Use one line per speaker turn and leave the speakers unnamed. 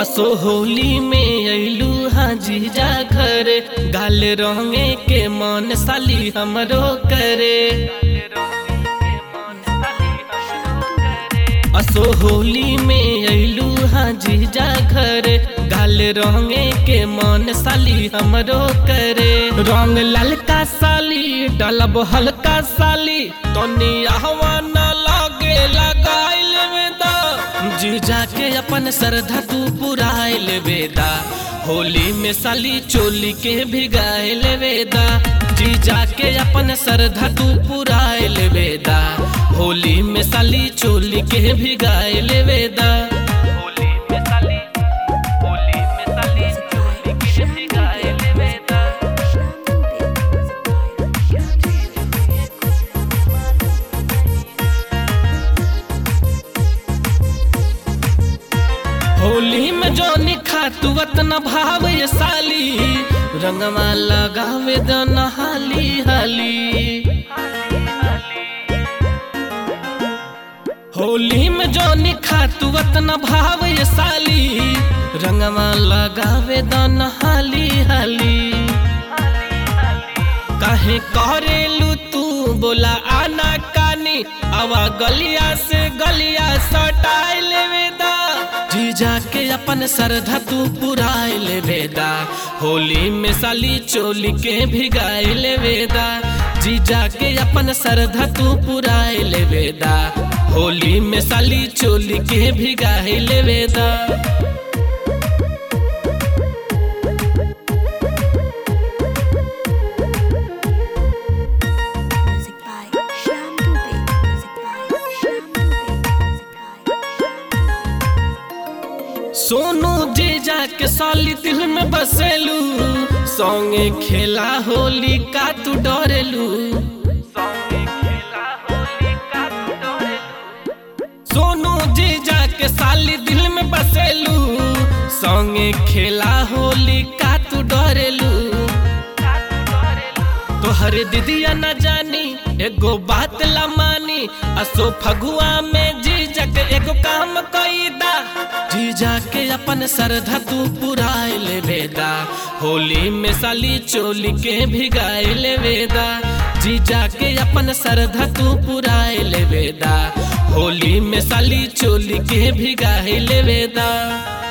असो होली में अइलू हाँ जीजा घर गाल रंगे के मन साली हमरो करे असो होली में अइलू हाँ जीजा घर गाल रंगे के मन साली हमरो करे रंग ललका साली डलब हल्का साली तनी आहवा न लगे लगाइल में दा जीजा के अपन श्रद्धा तू पुराइल वेदा होली में साली चोली के भिगाइल वेदा जीजा के अपन श्रद्धा तू पुराइल वेदा होली में साली चोली के भिगाइल वेदा होली में साली होली में साली चोली के भिगाइल वेदा होली में जो निखा तू वतन भाव ये साली रंगवा लगावे द नहाली हाली होली में जो निखा तू वतन भाव ये साली रंगवा लगावे द नहाली हाली काहे करेलू तू बोला आना कानी आवा गलिया से गलिया सटाई लेवेदा जीजा के अपन श्रद्धा तू पुराई लेवेदा होली में साली चोली के भिगाई लेवेदा जीजा के अपन श्रद्धा तू पुराई लेवेदा होली में साली चोली के भिगाई लेवेदा
Music by Shyam Dubey. Music by Shyam Dubey. Music by Shyam
Sonu जीजा के साली दिल में बसेलू संगे खेला होली का तू डरेलू सोनू जीजा के साली दिल में बसेलू संगे खेला होली का तू डरेलू तोहर दीदिया न जानी एगो बात ला मानी असो फगुआ में जीजक एगो काम कईदा जीजा के अपन श्रद्धा तू पुराई ले वेदा होली में साली चोली के भिगाई ले वेदा जीजा के अपन श्रद्धा तू पुराई ले वेदा होली में साली चोली के भिगाई ले वेदा